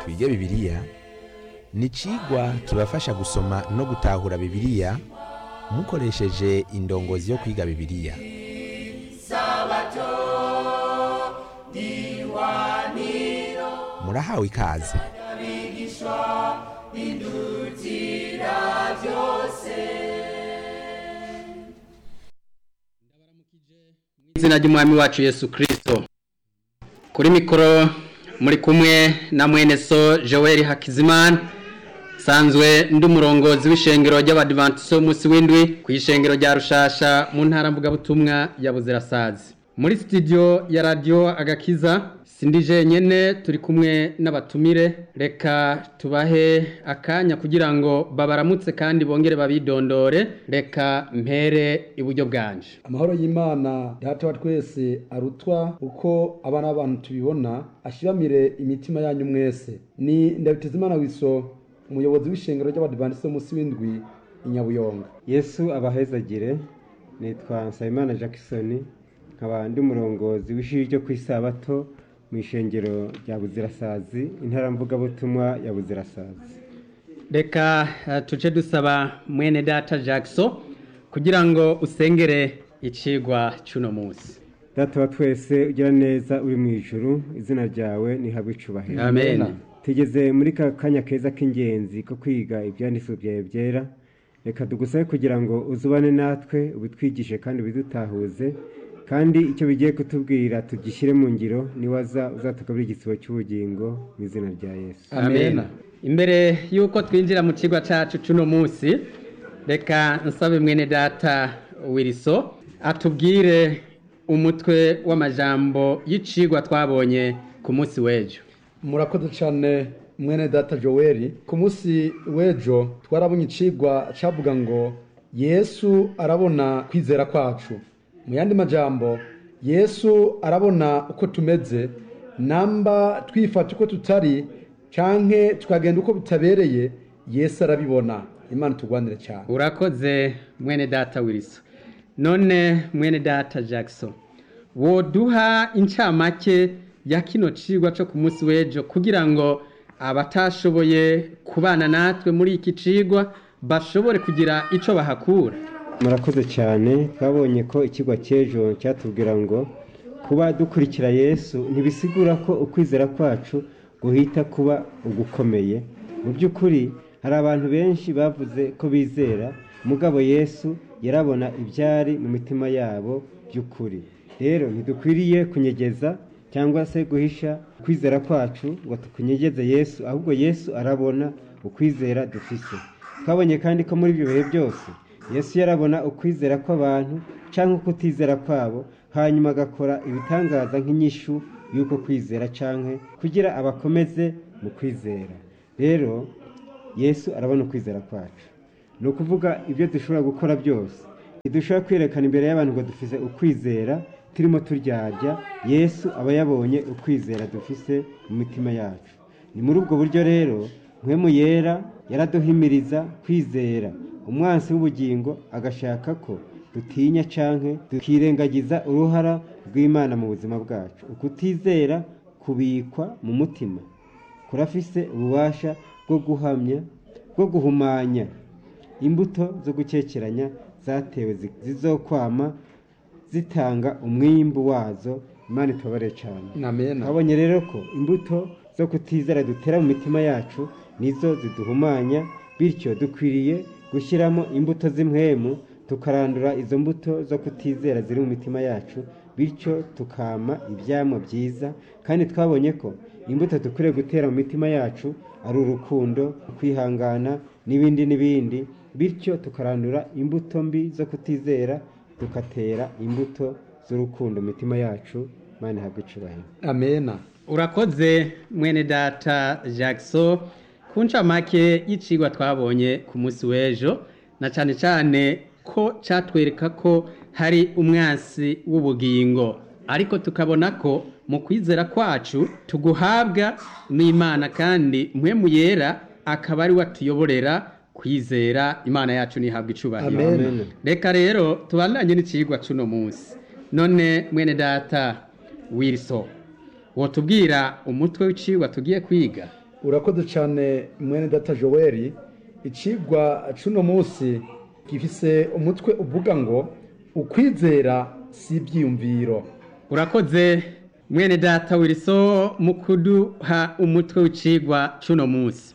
twige bibiliya ni icigwa kibafasha gusoma no gutahura bibiliya mukoresheje indongozi yo kwiga bibiliya murahawe ikaze izina ry'umwami wacu yesu kirisito kuri mikoro muri kumwe na mwene so joel hakizimana sanzwe ndi umurongozi w'ishengero ry'abadivantiso w'umunsi w'indwi ku ishengero rya rushasha mu ntara mvugabutumwa ya buzirasazi muri sitidiyo ya radiyo agakiza sindi jenyine turi kumwe n'abatumire reka tubahe akanya kugira ngo babaramutse kandi bongere babidondore reka mpere iburyo bwanje amahoro y'imana data wa twese arutwa uko abana b'abantu tubibona ashibamire imitima yanyu mwese ni ndabitezimana wiso umuyobozi w'ishengero ry'abadivantisite munsi w'indwi i nyabuyonga yesu abahezagire nitwa nsabimana jackson nkaba ndi umurongozi w'ishuri ryo ku isabato mu ishengero rya buzirasazi intara mvugabutumwa ya buzirasazi reka eh, tuje dusaba mwene data jackson kugira ngo usengere icigwa c'uno munsi data wa twese ugira neza uri mu ijuru izina ryawe nihabwe icubahiro amen tugeze muri ka kanya keza k'ingenzi ko kwiga ibyanditswe byawe byera reka tugusabe kugira ngo uzubane natwe ubitwigishe kandi ubidutahuze kandi icyo bigiye kutubwira tugishyire mu ngiro niwaza uzatugabira igisibo cy'ubugingo mu izina rya yesu amen imbere y'uko twinjira mu kigo cacu c'uno munsi reka nsabe mwene data wiriso atubwire umutwe w'amajambo y'icigwa twabonye ku munsi w'ejo murakoze cyane mwene data joel ku munsi w'ejo twarabonye icigwa cavuga ngo yesu arabona kwizera kwacu mu yandi majambo yesu arabona uko tumeze namba twifata uko tutari canke tukagenda uko bitabereye yesu arabibona imana tugwanire cyane urakoze mwene data wiriso none mwene data jackson woduha incamake ya kino cigwa co ku munsi w'ejo kugira ngo abatashoboye kubana natwe muri iki cigwa bashobore kugira ico bahakura murakoze cyane twabonye ko ikigo cy'ejo cyatubwira ngo kuba dukurikira yesu ntibisigura ko ukwizera kwacu guhita kuba ugukomeye mu by'ukuri hari abantu benshi bavuze ko bizera mugabo yesu yarabona ibyari mu mitima yabo by'ukuri rero ntidukwiriye kunyegeza cyangwa se guhisha ukwizera kwacu ngo tukunyegeze yesu ahubwo yesu arabona ukwizera dufise twabonye kandi ko muri ibyo bihe byose yesu yarabona ukwizera kw'abantu cyangwa ukutizera kwabo hanyuma agakora ibitangaza nk'inyishu y'uko kwizera cyangwa kugira abakomeze mu kwizera rero yesu arabona ukwizera kwacu ni ukuvuga ibyo dushobora gukora byose ntidushobora kwerekana imbere y'abantu ngo dufise ukwizera turimo turyarya yesu aba yabonye ukwizera dufise mu mitima yacu ni muri ubwo buryo rero mpwemu yera yaraduhimiriza kwizera umwansi w'ubugingo agashaka ko dutinya canke tukirengagiza uruhara rw'imana mu buzima bwacu ukutizera kubikwa mu mutima kurafise ububasha bwo guhamya bwo guhumanya imbuto zo gukekeranya zatewe zi- zizokwama zitanga umwimbu wazo imana itubabare cyane amen twabonye rero ko imbuto zo kutizera dutera mu mitima yacu nizo ziduhumanya bityo dukwiriye gushyiramo imbuto z'imwemu tukarandura izo mbuto zo kutizera ziri mu mitima yacu bityo tukama ibyamwa byiza kandi twabonye ko imbuto dukwiriye gutera mu mitima yacu ari urukundo kwihangana n'ibindi n'ibindi bityo tukarandura imbuto mbi zo kutizera tugatera imbuto z'urukundo mu mitima yacu imana ihabwe icubahiro amen urakoze mwene data jackson ku ncamake y'icigwa twabonye ku munsi w'ejo na cyane cyane ko cyatwereka ko hari umwansi w'ubugingo ariko tukabona ko mu kwizera kwacu tuguhabwa n'imana kandi mpwemu yera akaba ari we atuyoborera kwizera imana yacu ntihabwe icubahiro Amen. reka rero tubandanye n'icigwa c'uno munsi none mwene data wilson wotubwira umutwe w'icigwa tugiye kwiga urakoze cyane mwene data joel icigwa c'uno munsi gifise umutwe uvuga ngo ukwizera si ibyiyumviro urakoze mwene data wiriso mu kuduha umutwe w'icigwa c'uno munsi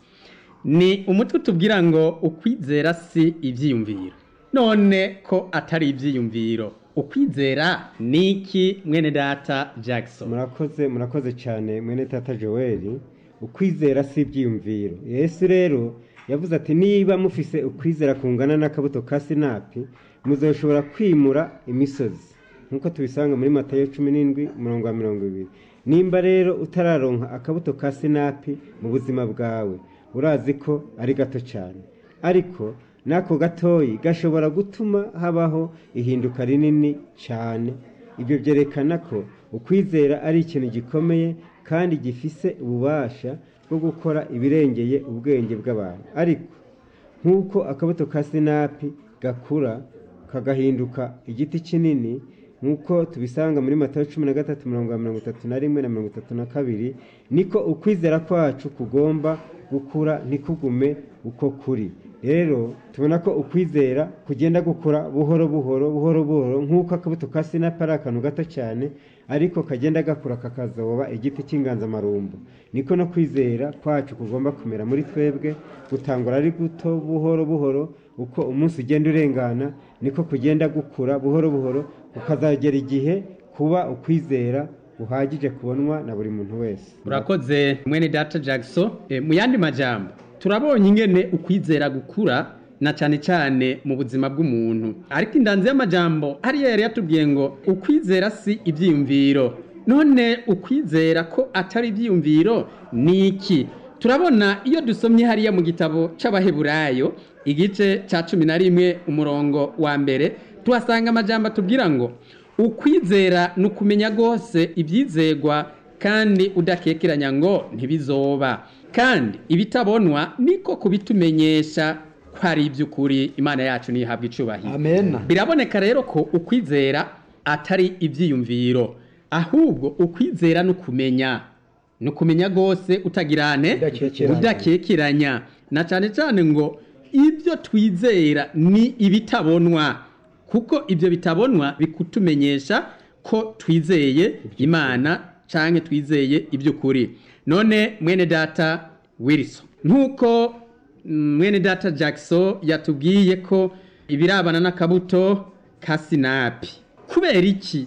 ni umutwe tubwira ngo ukwizera si ibyiyumviro none ko atari ibyiyumviro ukwizera ni iki mwene data jackson murakoze murakoze cyane mwene tata joel ukwizera si ibyiyumviro yesu rero yavuze ati niba mufise ukwizera kungana n'akabuto ka sinapi muzoshobora kwimura imisozi nk'uko tubisanga muri matayo cumi n'indwi umurongo wa mirongo ibiri nimba rero utararonka akabuto ka sinapi mu buzima bwawe urazi ko ari gato cyane ariko n'ako gatoyi gashobora gutuma habaho ihinduka rinini cyane ibyo byerekana ko ukwizera ari ikintu gikomeye kandi gifise ububasha bwo gukora ibirengeye ubwenge bw'abantu ariko nk'uko akabuto ka sinapi gakura kagahinduka igiti kinini nk'uko tubisanga muri matayo cumi na gatatu mirongo mirongo itatu na rimwe na mirongo itatu na kabiri niko ukwizera kwacu kugomba gukura ntikugume uko kuri rero tubona ko ukwizera kugenda gukura buhoro buhoro buhoro buhoro nk'uko akabuto ka sinapi ari akantu gato cyane ariko kagenda gakura kakazoba igiti cy'inganzamarumbu niko no kwizera kwacu kugomba kumera muri twebwe gutangura ari guto buhoro buhoro uko umunsi ugenda urengana niko kugenda gukura buhoro buhoro ukazagera igihe kuba ukwizera guhagije kubonwa na buri muntu wese urakoze mwene data jackson e, mu yandi majambo turabonye ingene ukwizera gukura na cyane cyane mu buzima bw'umuntu ariko indanzi y'amajambo hariya yari yatubwiye ngo ukwizera si ibyiyumviro none ukwizera ko atari ibyiyumviro ni iki turabona iyo dusomye hariya mu gitabo c'abaheburayo igice cya cumi na rimwe umurongo wa mbere tuhasanga amajambo atubwira ngo ukwizera ni ukumenya rwose ibyizegwa kandi udakekeranya ngo ntibizoba kandi ibitabonwa niko kubitumenyesha ko ari iby'ukuri imana yacu ntihabwe icubahiro amen biraboneka rero ko ukwizera atari ibyiyumviro ahubwo ukwizera ni ukumenya ni ukumenya rwose utagirane Udakekeranya. udakekeranya na cyane cyane ngo ibyo twizera ni ibitabonwa kuko ibyo bitabonwa bikutumenyesha ko twizeye imana cyangwa twizeye iby'ukuri none mwene data wilson nk'uko mm, mwene data jackson yatubwiye ko ibirabana n'akabuto ka sinapi kubera iki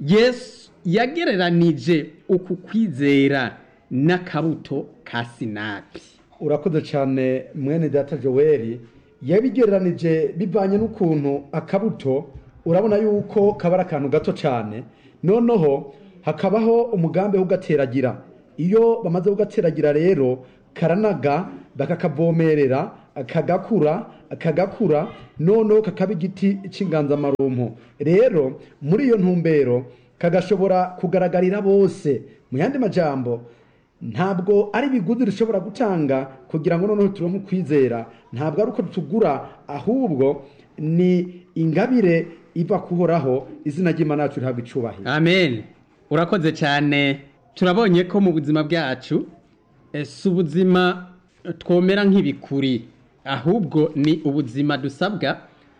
yesu yagereranije uku kwizera n'akabuto ka sinapi urakoze cyane mwene data joel yabigereranije bivanye n'ukuntu akabuto urabona yuko kaba ari akantu gato cyane noneho hakabaho umugambi wo kugateragira iyo bamaze kugateragira rero karanaga bakakavomerera kagakura kagakura noneho kakaba igiti cy'inganzamarumpu rero muri iyo ntumbero kagashobora kugaragarira bose mu yandi majambo ntabwo ari ibiguzi dushobora gutanga kugira ngo noneho turonke ukwizera ntabwo ari uko tugura ahubwo ni ingabire iva kuhoraho izina ry'imana yacu rihabwa icubahiro amen urakoze cyane turabonye ko mu buzima bwacu eh, si ubuzima twomera nk'ibikuri ahubwo ni ubuzima dusabwa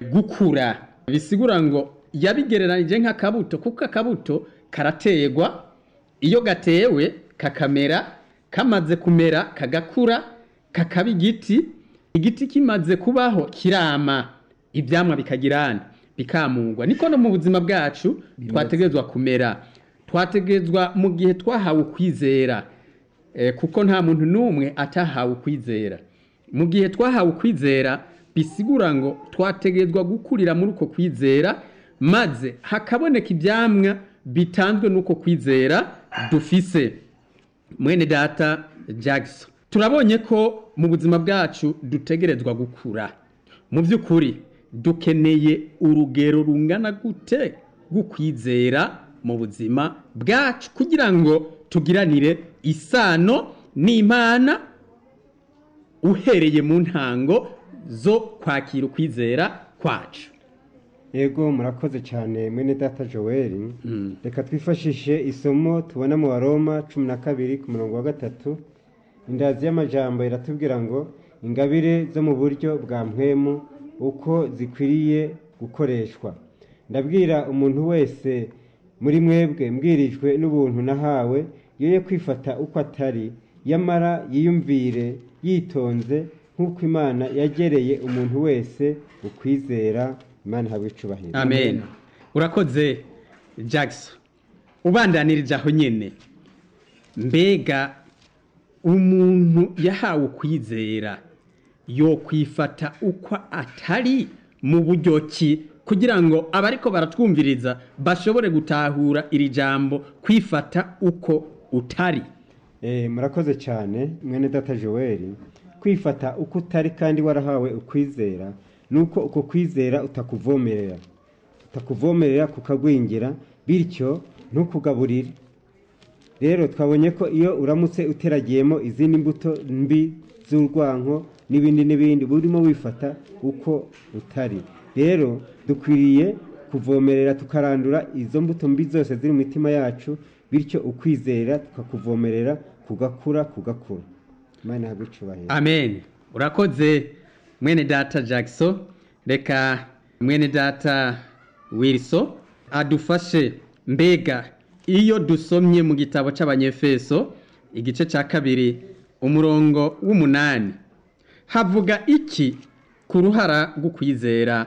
gukura bisigura ngo yabigereranije nk'akabuto kuko akabuto karategwa iyo gatewe kakamera kamaze kumera kagakura kakaba igiti igiti kimaze kubaho kirama ibyamwa bikagirana bikamugwa niko no mu buzima bwacu twategerezwa kumera twategerezwa mu gihe twahawe ukwizera Eh, kuko nta muntu n'umwe atahawe ukwizera mu gihe twahawe ukwizera bisigura ngo twategerezwa gukurira muri uko kwizera maze hakaboneka ibyamwa bitanzwe n'uko kwizera dufise mwene data jackson turabonye ko mu buzima bwacu dutegerezwa gukura mu by'ukuri dukeneye urugero rungana gute rw'ukwizera mu buzima bwacu kugira ngo tugiranire isano n'imana uhereye mu ntango zo kwakira ukwizera kwacu yego murakoze cyane mwene data joel reka twifashishe isomo tubona mu baroma cumi na kabiri ku murongo wa gatatu indazi y'amajambo iratubwira ngo ingabire zo mu buryo bwa mpwemu uko zikwiriye gukoreshwa ndabwira umuntu wese muri mwebwe mbwirijwe n'ubuntu nahawe yoye kwifata uko atari yamara yiyumvire yitonze nk'uko imana yagereye umuntu wese ukwizera imana ihabwa icubahiro amen urakoze jackson ubandanirije aho nyine mbega umuntu yahawe ukwizera yo kwifata uko atari mu buryo ki kugira ngo abariko baratwumviriza bashobore gutahura iri jambo kwifata uko utari Eh, murakoze cyane mwene data joel kwifata uko utari kandi warahawe ukwizera nuko uko kwizera utakuvomerera utakuvomerera kukagwingira bityo ntukugaburire rero twabonye ko iyo uramutse uteragiyemo izindi mbuto mbi z'urwanko n'ibindi n'ibindi burimo wifata uko utari rero dukwiriye kuvomerera tukarandura izo mbuto mbi zose ziri mu mitima yacu bityo ukwizera tukakuvomerera kugakura kugakura imana ihabwe icubahiro amen urakoze mwene data jackson reka mwene data wilson adufashe mbega iyo dusomye mu gitabo cy'abanyefeso igice cya kabiri umurongo w'umunani havuga iki ku ruhara rwo kwizera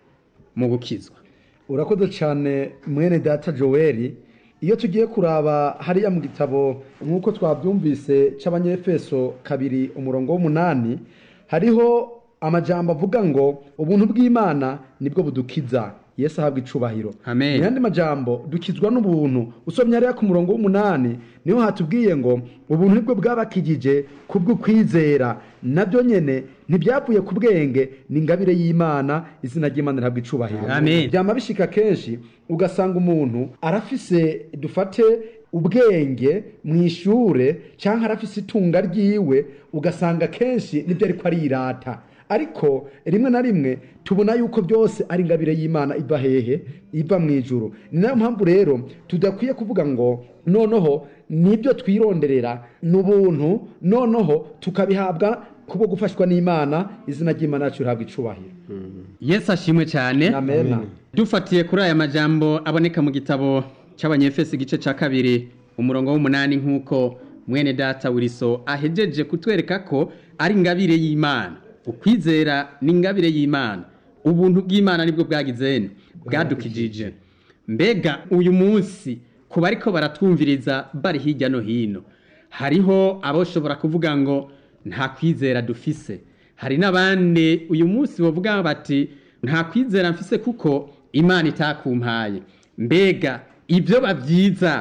mu gukizwa urakoze cyane mwene data joel iyo tugiye kuraba hariya mu gitabo nk'uko twabyumvise cy'abanyefeso kabiri umurongo w'umunani hariho amajambo avuga ngo ubuntu bw'imana nibwo budukiza yesu ahabwa icubahiro Amen. mu yandi majambo dukizwa n'ubuntu usomye hariya ku murongo w'umunani niho hatubwiye ngo ubuntu nibwo bwabakijije kubw'ukwizera nabyo nyene ntibyavuye ku bwenge ni ingabire y'imana izina ry'imana rihabwa icubahiro Amen. byama bishika kenshi ugasanga umuntu arafise dufate ubwenge mu ishure cyangwa arafise itunga ryiwe ugasanga kenshi nibyo ariko arirata ariko rimwe na rimwe tubona yuko byose ari ingabire y'imana iva hehe iva mu ijuru ni nayo mpamvu rero tudakwiye kuvuga ngo noneho nibyo twironderera ni ubuntu noneho tukabihabwa kubwo gufashwa n'imana izina ry'imana yacu rihabwa icubahiro yesu ashimwe cyane amena dufatiye kuri aya majambo aboneka mu gitabo cy'abanyefesi igice cya kabiri umurongo w'umunani nk'uko mwene data wiriso ahejeje kutwereka ko ari ingabire y'imana ukwizera ni ingabire y'imana ubuntu bw'imana nibwo bwagizene bwadukijije mbega uyu munsi ku bariko baratwumviriza bari hirya no hino hariho aboshobora kuvuga ngo nta kwizera dufise hari n'abandi uyu munsi bavuga bati nta kwizera mfise kuko imana itakumpaye mbega ibyo babyiza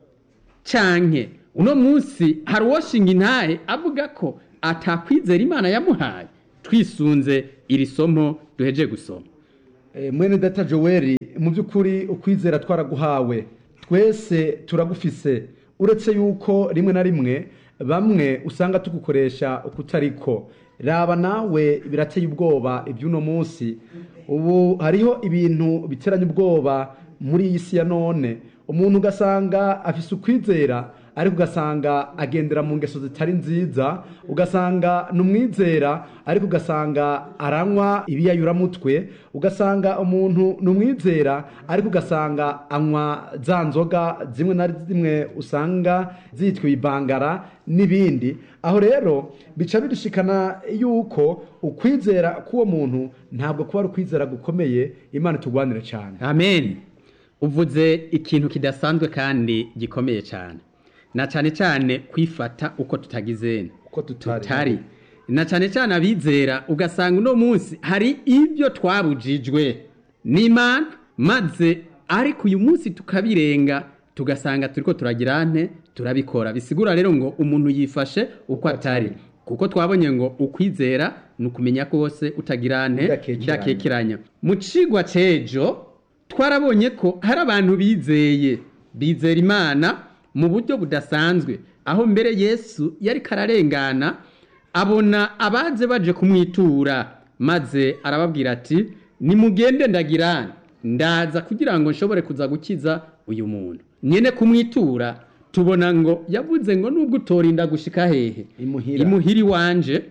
canke uno munsi hari uwoshinga intahe avuga ko atakwizera imana yamuhaye twisunze iri somo duheje gusoma Eh, mwene data joel mu by'ukuri ukwizera twaraguhawe twese turagufise uretse yuko rimwe na rimwe bamwe usanga tugukoresha ukutariko raba nawe birateye ubwoba iby'uno munsi ubu hariho ibintu biteranya ubwoba muri iyi si ya none umuntu ugasanga afise ukwizera ariko ugasanga agendera mu ngeso zitari nziza ugasanga ni umwizera ariko ugasanga aranywa ibiyayuramutwe ugasanga umuntu ni umwizera ariko ugasanga anywa za nzoga zimwe na zimwe usanga zitwa ibangara n'ibindi aho rero bica bidushikana yuko ukwizera k'uwo muntu ntabwo kuba ari ukwizera gukomeye imana itugwanire cyane amen uvuze ikintu kidasanzwe kandi gikomeye cyane na cyane cyane kwifata uko tutagizene Uko tutari. tutari na cyane cyane abizera ugasanga uno munsi hari ibyo twabujijwe n'imana maze ariko uyu munsi tukabirenga tugasanga turiko turagira nte turabikora bisigura rero ngo umuntu yifashe uko atari kuko twabonye ngo ukwizera ni ukumenya ko wose utagira nte Udakekeranya. udakekeranya mu cigwa c'ejo twarabonye ko hari abantu bizeye bizera imana mu buryo budasanzwe aho mbere yesu yari kararengana abona abaje baje kumwitura maze arababwira ati nimugende ndagira ndaza kugira ngo nshobore kuza gukiza uyu muntu nyene kumwitura tubona ngo yavuze ngo nubwo utorinda gushika hehe Imuhira. imuhira iwanje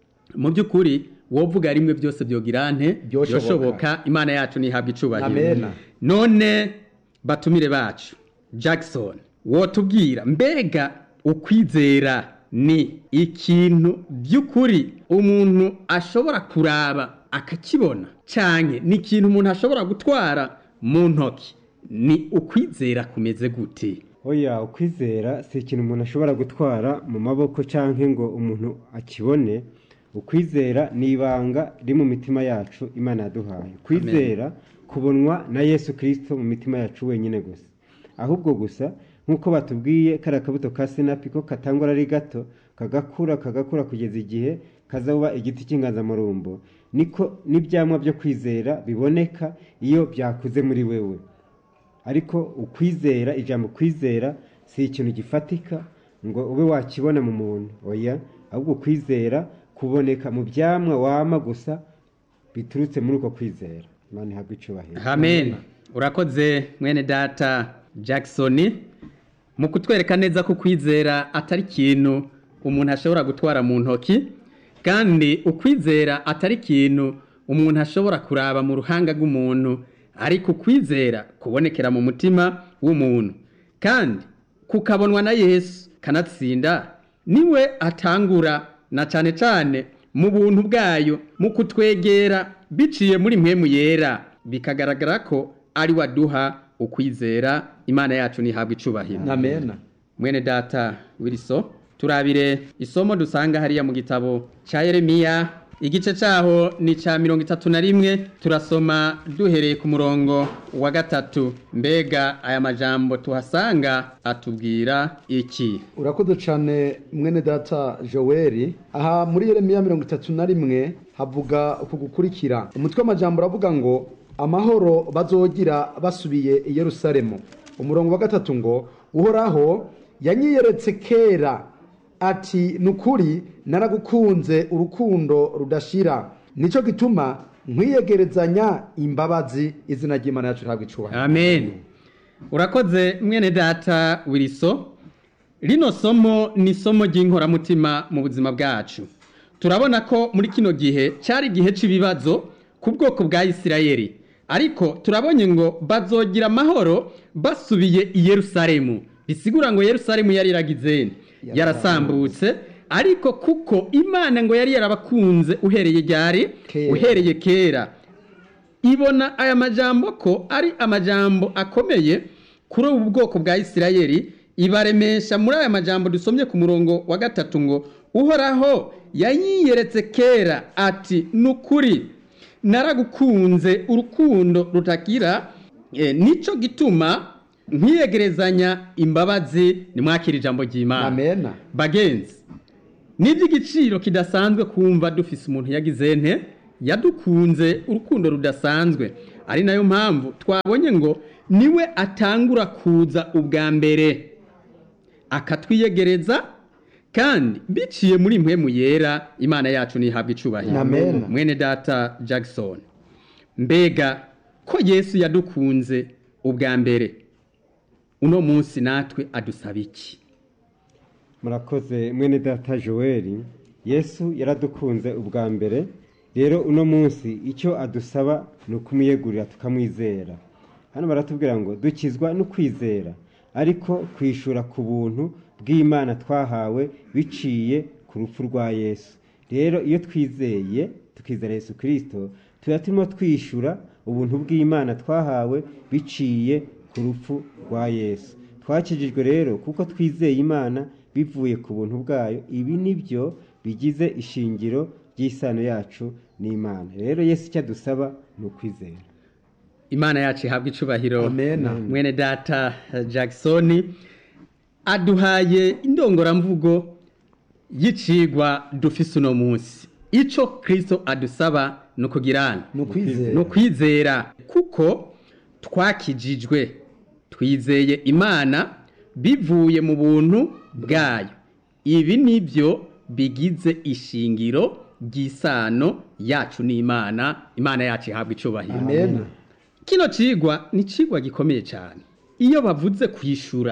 mu by'ukuri wovuga rimwe byose byogira nte Byoshoboka. byoshoboka imana yacu nihabwa icubahiro Amena. none batumire bacu jackson wotubwira mbega ukwizera ni ikintu by'ukuri umuntu ashobora kuraba akakibona cyane ni ikintu umuntu ashobora gutwara mu ntoki ni ukwizera kumeze gute oya ukwizera si ikintu umuntu ashobora gutwara mu maboko cyangwa ngo umuntu akibone ukwizera ni ibanga riri mu mitima yacu imana yaduhaye kwizera kubonwa na yesu kirisito mu mitima yacu wenyine gusa ahubwo gusa nk'uko batubwiye kariya kabuto ka sinapi ko katangwa ari gato kagakura kagakura kugeza igihe kazaba igiti cy'inganzamarumbo niko n'ibyamwa byo kwizera biboneka iyo byakuze muri wewe ariko ukwizera ijambo kwizera si ikintu gifatika ngo ube wakibona mu muntu oya ahubwo kwizera kuboneka mu byamwa wama gusa biturutse muri uko kwizera imana ihabwa icubahiro amen urakoze mwene data jackson mu kutwereka neza ko kwizera atari ikintu umuntu ashobora gutwara mu ntoki kandi ukwizera atari ikintu umuntu ashobora kuraba mu ruhanga rw'umuntu ariko ukwizera kubonekera mu mutima w'umuntu kandi kukabonwa na yesu kanatsinda niwe atangura na cyane cyane mu buntu bwayo mu kutwegera biciye muri mpemu yera bikagaragara ko ari waduha ukwizera imana yacu ntihabwe icubahiro amena mwene data wiriso turabire isomo dusanga hariya mu gitabo cya yeremiya igice cyaho ni cya mirongo itatu na rimwe turasoma duhereye ku murongo wa gatatu mbega aya majambo tuhasanga atubwira iki urakoze cyane mwene data joel aha muri yeremiya mirongo itatu na rimwe havuga uku gukurikira umutwe w'amajambo uravuga ngo amahoro bazogira basubiye i yerusalemu umurongo wa gatatu ngo uhoraho yanyiyeretse kera ati ni ukuri naragukunze urukundo rudashira nicyo gituma nkwiyegerezanya imbabazi izina ry'imana yacu rihabwa icubahiro amen urakoze mwene data wiriso rino somo ni isomo ry'inkoramutima mu buzima bwacu turabona ko muri kino gihe cyari igihe cy'ibibazo ku bwoko bwa isirayeli ariko turabonye ngo bazogira amahoro basubiye i yerusalemu bisigura ngo yerusalemu yari iragize yarasambutse ariko kuko imana ngo yari yarabakunze uhereye ryari Kera. uhereye kera ibona aya majambo ko ari amajambo akomeye kuri ubu bwoko bwa isirayeli ibaremesha muri aya majambo dusomye ku murongo wa gatatu ngo uhoraho yanyiyeretse kera ati ni ukuri naragukunze urukundo rutagira eh, nicyo gituma nkiyegerezanya imbabazi nimwakira ijambo ry'imana amena bagenzi ni iby'igiciro kidasanzwe kumva dufise umuntu yagize nte yadukunze urukundo rudasanzwe ari nayo mpamvu twabonye ngo niwe atangura kuza ubwa mbere akatwiyegereza kandi biciye muri mpemu yera imana yacu ntihabwe icubahiro Amen. mwene data jackson mbega ko yesu yadukunze ubwa mbere uno munsi natwe adusaba iki murakoze mwene data joel yesu yaradukunze ubwa mbere rero uno munsi icyo adusaba ni ukumwiyegurira tukamwizera hano baratubwira ngo dukizwa no kwizera ariko kwishura ku buntu bw'imana twahawe biciye ku rupfu rwa yesu rero iyo twizeye tukizera yesu kirisito tuba turimo twishyura ubuntu bw'imana twahawe biciye ku rupfu rwa yesu twakijijwe rero kuko twizeye imana bivuye ku buntu bwayo ibi ni byo bigize ishingiro ry'isano yacu n'imana rero yesu icyo adusaba ni ukwizera imana yacu ihabwa icubahiro Amena. mwene data jackson aduhaye indongoramvugo y'icigwa dufise uno munsi ico kristo adusaba ni ukugirana ni ukwizera ni ukwizera kuko twakijijwe twizeye imana bivuye mu buntu bwayo ibi ni byo bigize ishingiro ry'isano yacu n'imana imana yacu ihabwa icubahiro amena kino cigwa ni cigwa gikomeye cyane iyo bavuze kwishura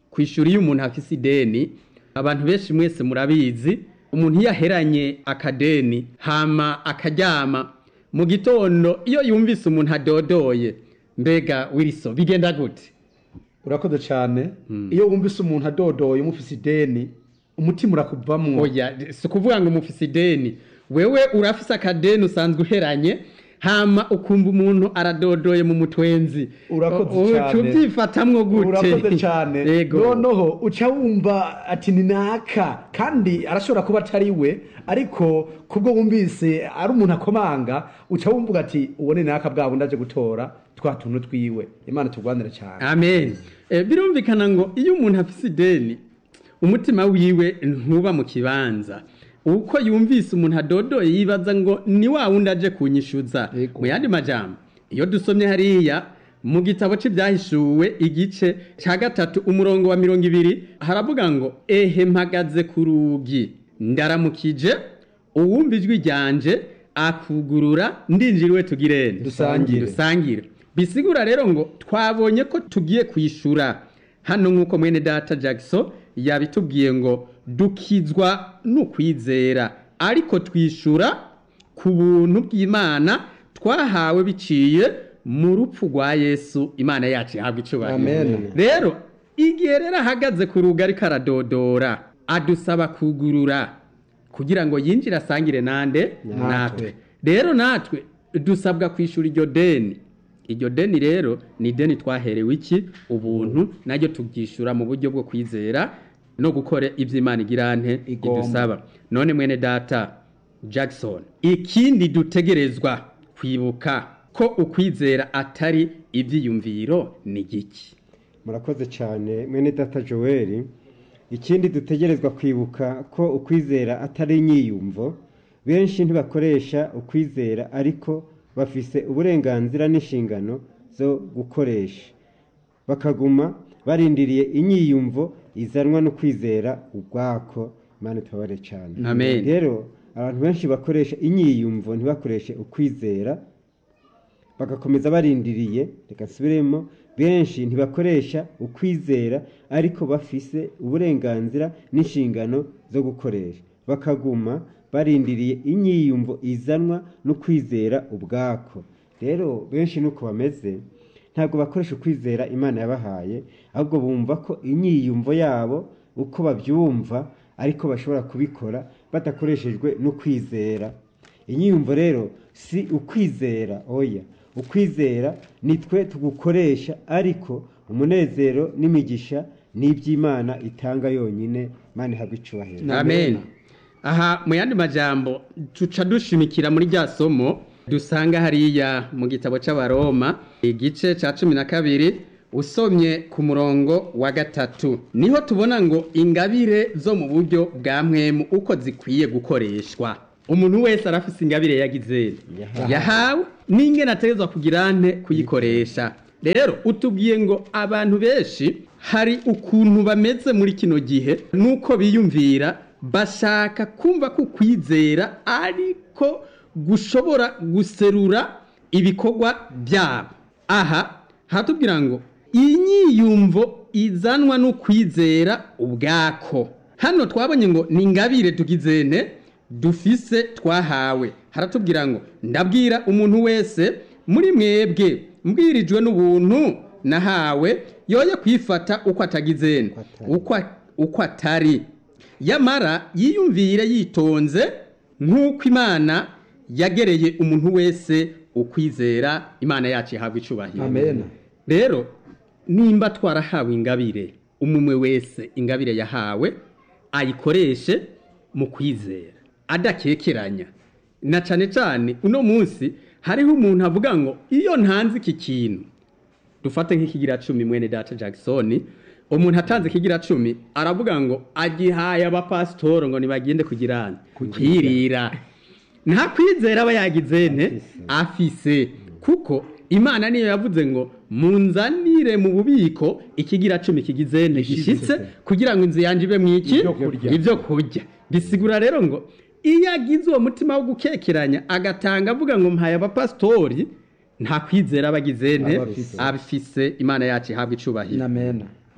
kwishura iyo umuntu afise ideni abantu benshi mwese murabizi umuntu iyo aheranye akadeni hama akaryama mu gitondo iyo yumvise umuntu adodoye mbega wiriso bigenda gute urakoze cyane iyo wumvise umuntu adodoye umufise ideni umutima urakuvamwo oya si ukuvuga ngo mufise ideni wewe urafise akadeni usanzwe uheranye hama ukumva umuntu aradodoye mu mutwenzi Urakoze U- uca cane. ubyifatamwo gute urakoze cyane yego noneho uca wumva ati ni naka kandi arashobora kuba atari we ariko kubwo wumvise ari umuntu akomanga uca wumva ati uwo ni naka bwa bundi aje gutora twa tuntu twiwe imana turwanire cyane amen Eh, birumvikana ngo iyo umuntu afise ideni umutima wiwe ntuba mu kibanza uko yumvise umuntu adodoye yibaza ngo ni wa wundi aje kunyishuza Yego. mu yandi majambo iyo dusomye hariya mu gitabo c'ibyahishuwe igice ca gatatu umurongo wa mirongo ibiri haravuga ngo ehe mpagaze ku rugi ndaramukije uwumva ijwi ryanje akugurura ndinjiriwe tugirene Dusangire. dusangire bisigura rero ngo twabonye ko tugiye kwishura hano nk'uko mwene data jackson yabitubwiye ngo dukizwa n'ukwizera ariko twishura ku buntu bw'imana twahawe biciye mu rupfu rwa yesu imana yacu ihabwa icubahiro Amen. rero igihe rero ahagaze ku rugo ariko aradodora adusaba kugurura kugira ngo yinjire asangire nande natwe rero natwe dusabwa kwishura iryo deni iryo deni rero ni ideni twaherewe iki ubuntu naryo tubyishyura mu buryo bwo kwizera no gukora ibyo imana igirante Igomba. idusaba none mwene data jackson ikindi dutegerezwa kwibuka ko ukwizera atari ibyiyumviro ni giki murakoze cyane mwene data joel ikindi dutegerezwa kwibuka ko ukwizera atari inyiyumvo benshi ntibakoresha ukwizera ariko bafise uburenganzira n'inshingano zo gukoresha bakaguma barindiriye inyiyumvo izanwa no kwizera ubwako imana tubabare cyane Amen. rero abantu benshi bakoresha inyiyumvo ntibakoreshe ukwizera bagakomeza barindiriye reka nsubiremo benshi ntibakoresha ukwizera ariko bafise uburenganzira n'inshingano zo gukoresha bakaguma barindiriye inyiyumvo izanwa no kwizera ubwako rero benshi nuko bameze ntabwo bakoresha ukwizera imana yabahaye ahubwo bumva ko inyiyumvo yabo uko babyumva ariko bashobora kubikora badakoreshejwe n'ukwizera inyiyumvo rero si ukwizera oya ukwizera ni twe tugukoresha ariko umunezero n'imigisha ni iby'imana itanga yonyine imana ihabwa icubahiro amen aha mu yandi majambo tuca dushimikira muri rya somo dusanga hariya mu gitabo c'abaroma igice ca cumi na kabiri usomye ku murongo wa gatatu niho tubona ngo ingabire zo mu buryo bwa mwemu uko zikwiye gukoreshwa umuntu wese arafise ingabire yagize Yahawe. yahawe n'ingene ategerezwa kugira nte kuyikoresha rero utubwiye ngo abantu benshi hari ukuntu bameze muri kino gihe nuko biyumvira bashaka kumva ko ukwizera ariko gushobora guserura ibikorwa byabo aha hatubwira ngo inyiyumvo izanwa n'ukwizera ubwako hano twabonye ngo ni ingabire tugizene dufise twahawe haratubwira ngo ndabwira umuntu wese muri mwebwe mbwirijwe n'ubuntu nahawe yoye kwifata uko atagizene uko uko atari yamara yiyumvire yitonze nk'uko imana yagereye umuntu wese ukwizera imana yacu ihabwa icubahiro amen rero nimba twarahawe ingabire umumwe wese ingabire yahawe ayikoreshe mu kwizera adakekeranya na cane cane uno munsi hariho umuntu avuga ngo iyo ntanze iki kintu dufate nk'ikigira cumi mwene data jackson umuntu atanze ikigira cumi aravuga ngo agihaye abapasitoro ngo nibagende kugirana kwirira nta kwizera aba yagize nte afise kuko imana niyo yavuze ngo munzanire mu bubiko ikigira cumi kigize nte gishitse kugira ngo inzu yanjye ibe mwiki Ibyo kurya. ibyo kurya bisigura rero ngo iyo agize uwo mutima wo gukekeranya agatanga avuga ngo mpaye abapasitori nta kwizera aba agize nte Aba afise. abifise imana yacu ihabwa icubahiro amen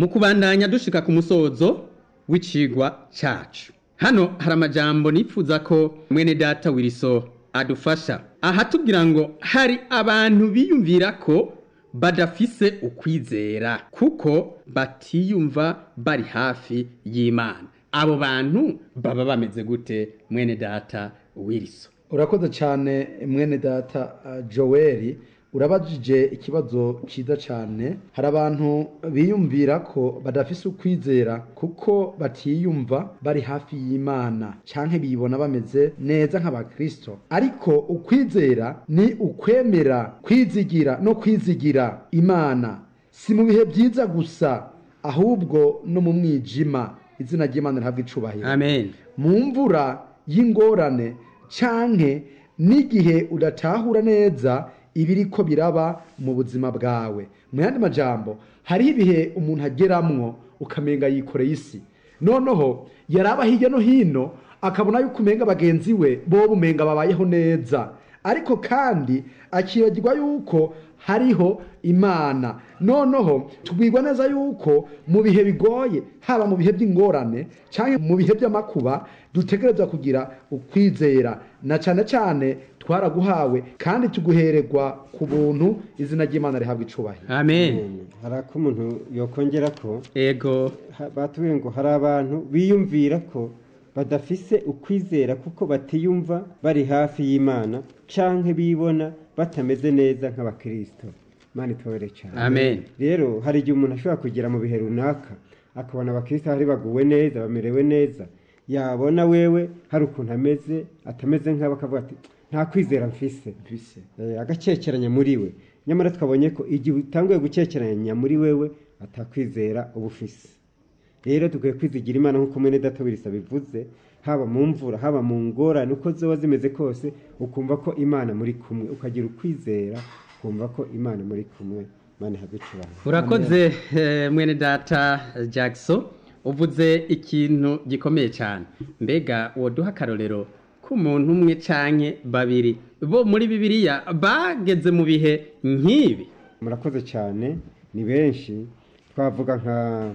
mu kubandanya dushika ku musozo w'icigwa cacu hano hari amajambo nipfuza ko mwene data wiriso adufasha aha tubwira ngo hari abantu biyumvira ko badafise ukwizera kuko batiyumva bari hafi y'imana abo bantu baba bameze gute mwene data wiriso urakoze cyane mwene data uh, joel urabajije ikibazo cyiza cyane hari abantu biyumvira ko badafise ukwizera kuko batiyumva bari hafi y'imana cyangwa bibona bameze neza nk'abakristo ariko ukwizera ni ukwemera kwizigira no kwizigira imana si mu bihe byiza gusa ahubwo no mu mwijima izina ry'imana rihabwa icubahiro amen mu mvura y'ingorane canke n'igihe udatahura neza ibiriko biraba mu buzima bwawe mu yandi majambo hariho ibihe umuntu ageramwo ukamenga yikoreye isi noneho yaraba hirya no hino akabona yuko umenga bagenzi we boba umenga babayeho neza ariko kandi akibagirwa yuko hariho imana noneho tubwirwa neza yuko mu bihe bigoye haba mu bihe by'ingorane cyangwa mu bihe by'amakuba dutegerezwa kugira ukwizera na cyane cyane twaraguhawe kandi tuguhererwa ku buntu izina ry'imana rihabwa icubahiro amen hari ako umuntu yokongera ko ego ha- batubwiye ngo hari abantu biyumvira ko badafise ukwizera kuko batiyumva bari hafi y'imana canke bibona batameze neza nk'abakristo imana itubabere cyane amen rero hari igihe umuntu ashobora kugera mu bihe runaka akabona abakristo hari baguwe neza bamerewe neza yabona wewe hari ukuntu ameze atameze nk'abo akavuga ati nta kwizera mfise mfise Eh, agakekeranya muri we nyamara twabonye ko igihe utanguye gukekeranya muri wewe atakwizera uba ufise rero dukwiye kwizigira imana nk'uko mwene data wirisa bivuze haba mu mvura haba mu ngorane uko zoba zimeze kose ukumva ko imana muri kumwe ukagira ukwizera ukumva ko imana muri kumwe imana ihabwe icubahiro urakoze eh, mwene data jackson uvuze ikintu gikomeye cyane mbega woduha akarorero k'umuntu umwe canke babiri bo muri bibiliya bageze mu bihe nk'ibi murakoze cyane ni benshi twavuga nka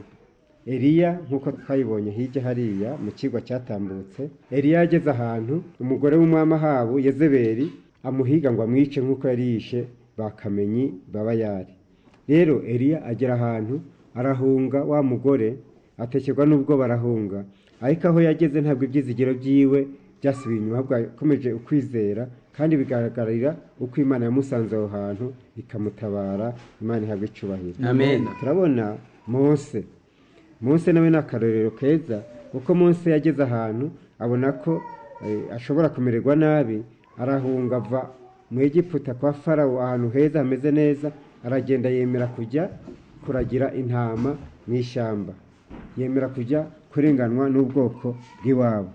Eliya nk'uko twayibonye hirya hariya mu kigo cyatambutse Eliya yageze ahantu umugore w'umwami Ahabu Yezebeli amuhiga ngo amwice nk'uko yari yishe bakamenyi babayari rero Eliya agera ahantu arahunga wa mugore atekerwa n'ubwo barahunga ariko aho yageze ntabwo ibyizigiro byiwe byasubiye inyuma ahubwo yakomeje ukwizera kandi bigaragarira uko imana yamusanze aho hantu ikamutabara imana ihabwa icubahiro Amen. turabona mose mose nawe ni akarorero keza kuko mose yageze ahantu abona ko eh, ashobora kumererwa nabi arahunga ava mu egiputa kwa farawo ahantu heza hameze neza aragenda yemera kujya kuragira intama mu ishyamba yemera kujya kurenganwa n'ubwoko bw'iwabo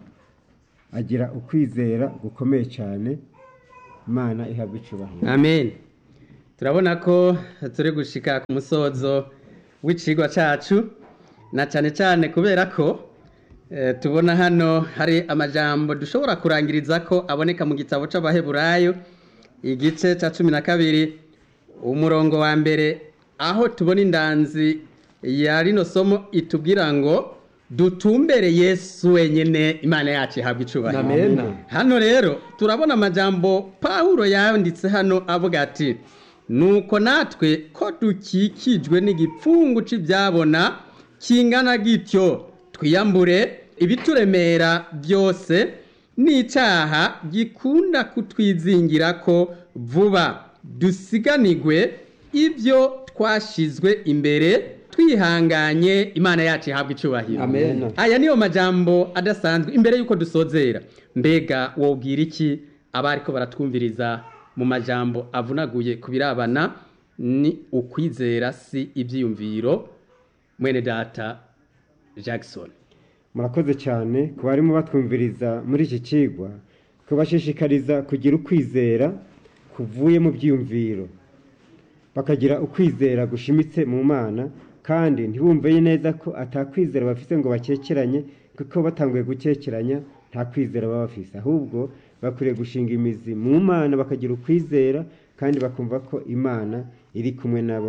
agira ukwizera gukomeye cyane imana ihabwa icubahiro amen turabona ko turi gushika ku musozo w'icigwa cacu na cyane cyane kubera ko eh, tubona hano hari amajambo dushobora kurangiriza ko aboneka mu gitabo c'abaheburayo igice ca cumi na kabiri umurongo wa mbere aho tubona indanzi ya rino somo itubwira ngo dutumbere yesu wenyene imana yacu ihabwa icubahiro amena hano rero turabona amajambo pawulo yanditse hano avuga ati nuko natwe ko dukikijwe n'igipfungu cy'ibyabona kingana gityo twiyambure ibituremera byose n'icyaha gikunda kutwizingira ko vuba dusiganigwe ibyo twashizwe imbere twihanganye imana yacu ihabwa icubahiro amen aya niyo majambo adasanzwe imbere y'uko dusozera mbega wobwira iki abariko baratwumviriza mu majambo avunaguye ku birabana ni ukwizera si ibyiyumviro mwene data jackson murakoze cyane ku barimo batwumviriza muri iki kigwa kubashishikariza kugira ukwizera kuvuye mu byiyumviro bakagira ukwizera gushimitse mu mana kandi ntibumve neza ko atakwizera bafite ngo bakekeranye kuko batanguye gukekeranya nta kwizera baba bafise ahubwo bakwiriye gushinga imizi mu mana bakagira ukwizera kandi bakumva ko imana iri kumwe nabo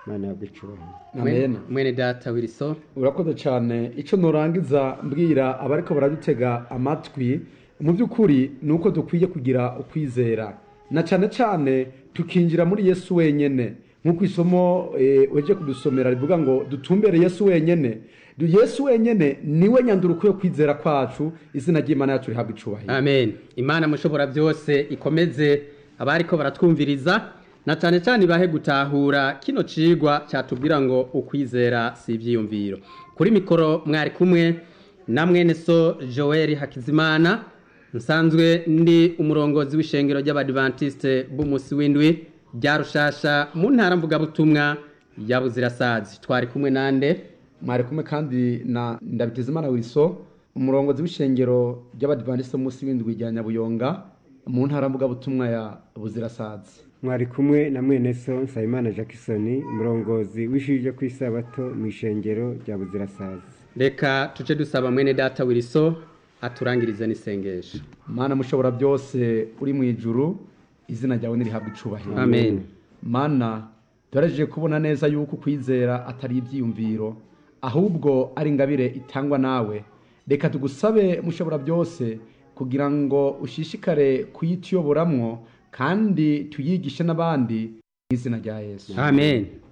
imana yabwo icubahiro amen mwene data wiriso urakoze cyane icyo nurangiza mbwira abariko baradutega amatwi mu by'ukuri ni uko dukwiye kugira ukwizera na cyane cyane tukinjira muri yesu wenyine nk'uko isomo eh, uheje kudusomera rivuga ngo dutumbere yesu wenyine Du- yesu wenyine niwe nyanduruko yo kwizera kwacu izina ry'imana yacu rihabwa icubahiro amen imana mushobora byose ikomeze abariko baratwumviriza na cyane cyane ibahe gutahura kino cigwa cyatubwira ngo ukwizera si ibyiyumviro kuri mikoro mwari kumwe na mwene so joel hakizimana nsanzwe ndi umurongozi w'ishengero ry'abadivantisite b'umunsi w'indwi rya rushasha mu ntara mvugabutumwa ya buzirasazi twari kumwe nande mwari kumwe kandi na ndabitezimana wiso umurongozi w'ishengero ry'abadivantisite munsi w'indwi rya nyabuyonga mu ntara mvugabutumwa ya buzirasazi mwari kumwe na mwene so nsabimana jackson umurongozi w'ishuri ryo ku isabato mu ishengero rya buzirasazi reka tuce dusaba mwene data wiriso aturangirize n'isengesho mana mushobora byose uri mu ijuru izina ryawe nirihabwa icubahiro amen mana turaje kubona neza yuko kwizera atari ibyiyumviro ahubwo ari ingabire itangwa nawe reka tugusabe mushobora byose kugira ngo ushishikare kuyituyoboramwo kandi tuyigishe n'abandi mu izina rya yesu amen